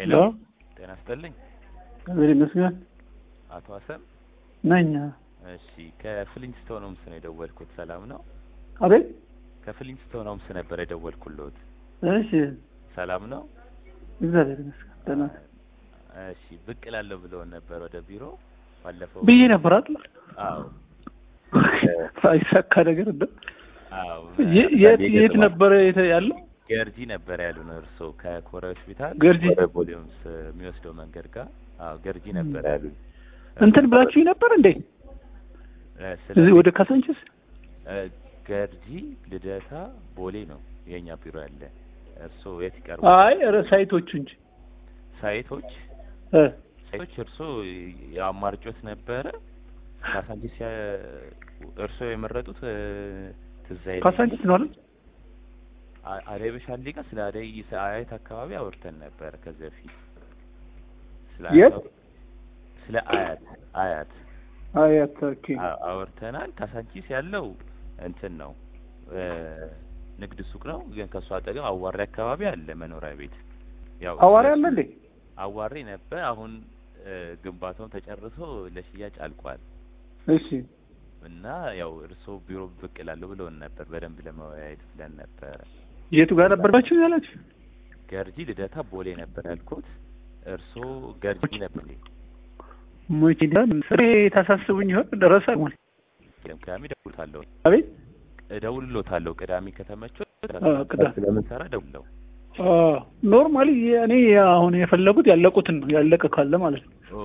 ሄሎ ጤና ይስጥልኝ እግዚአብሔር ይመስገን አቶ ሀሰን ነኝ። እሺ ከፍሊንስቶን ሆምስ ነው የደወልኩት ሰላም ነው አቤት። ከፍሊንስቶን ሆምስ ነበር የደወልኩልዎት እሺ፣ ሰላም ነው እግዚአብሔር ይመስገን ደህና ነኝ እሺ ብቅ እላለሁ ብለውን ነበር ወደ ቢሮ ባለፈው ብዬ ነበር አይደል? አዎ ሳይሳካ ነገር እንደ አዎ የ- የት የት ነበረ የተ- ያለው? ገርጂ ነበር ያሉን እርስዎ ከኮረ ሆስፒታል ገርጂ? ወደ ቦሌምስ የሚወስደው መንገድ ጋር አዎ ገርጂ ነበር ያሉን እንትን ብላችሁኝ ነበር እንዴ? እ፣ ስለ እዚህ ወደ ካሳንችስ እ፣ ገርጂ ልደታ ቦሌ ነው የኛ ቢሮ ያለ እርስዎ የት ይቀርቡ አይ ኧረ ሳይቶቹ እንጂ ሳይቶች እ ሳይቶች እርስዎ የአማርጮት ነበረ ካሳንቺስ ያ- እርስዎ የመረጡት እ፣ ትዝ አይለኝም። ካሳንችስ ነው አይደል? አ- አደይ በሻሌ ጋር ስለ አደይ ስለ አያት አካባቢ አውርተን ነበር ከዚህ በፊት ስለ የት? አያት- ስለ አያት አያት አያት ኦኬ። አ- አውርተናል። ካሳንቺስ ያለው እንትን ነው እ፣ ንግድ ሱቅ ነው፣ ግን ከእሱ አጠገብ አዋሪ አካባቢ አለ መኖሪያ ቤት። ያው አዋሪ ስለሱ- አለ እንዴ? አዋሪ ነበር። አሁን እ፣ ግንባታውን ተጨርሶ ለሽያጭ አልቋል እሺ እና ያው እርስዎ ቢሮ ብቅ እላለሁ ብለውን ነበር በደንብ ለመወያየት ብለን ነበረ። የቱ ጋር ነበርባችሁ ያላችሁ? ገርጂ ልደታ ቦሌ ነበር ያልኩት። እርስዎ ገርጂ ነበር መቼ ዳን ስሬ ታሳስቡኝ ይሆን ደረሰ ሞል ቅዳሜ እደውልልዎታለሁ አቤት እደውልልዎታለሁ ቅዳሜ ከተመቸው ቅዳ- ስለምንሰራ እደውልልዎ ኖርማሊ እኔ አሁን የፈለጉት ያለቁትን ነው ያለቀ ካለ ማለት ነው።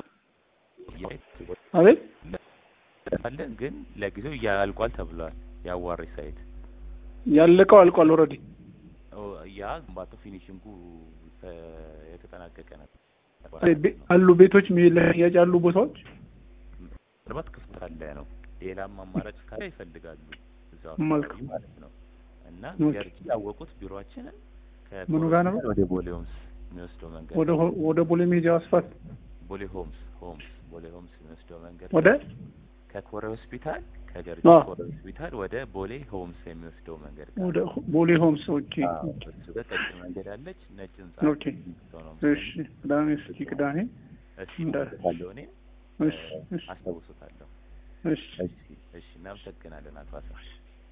አቤት አለን ግን ለጊዜው እያልቋል ተብሏል። የአዋሪ ሳይት ያለቀው አልቋል ኦልሬዲ። ኦ፣ ያ ግንባታው ፊኒሽንጉ ተ- የተጠናቀቀ ነበር። አሉ ቤቶች ሚ- ለሽያጭ ያሉ ቦታዎች ምናልባት ክፍት አለ ነው። ሌላም አማራጭ ካለ ይፈልጋሉ እዛው መልካም። አካባቢ ማለት ነው። እና ኦኬ። ገርጂ ያወቁት ቢሮአችንን ምኑ ጋር ነው? ወደ ቦሌ ሆምስ የሚወስደው መንገድ ወደ ሆ- ወደ ቦሌ ሜጃ አስፋልት ቦሌ ሆምስ ሆምስ ቦሌ ሆምስ የሚወስደው መንገድ ወደ ከኮረ ሆስፒታል ከገርጂ አዎ። ኮረ ሆስፒታል ወደ ቦሌ ሆምስ የሚወስደው መንገድ ጋር ወደ ሆ- ቦሌ ሆምስ ኦኬ አዎ፣ ኦኬ እሱ ጋር ቀጭን መንገድ አለች። ነጭ ህንጻ ኦኬ። ሰው ነው እሺ ቅዳሜ እስኪ ቅዳሜ እሺ እንዳ- እደውልልዎታለሁ እኔ እሺ እሺ አስታውሶታለሁ። እሺ እሺ እሺ እናመሰግናለን አቶ አሳ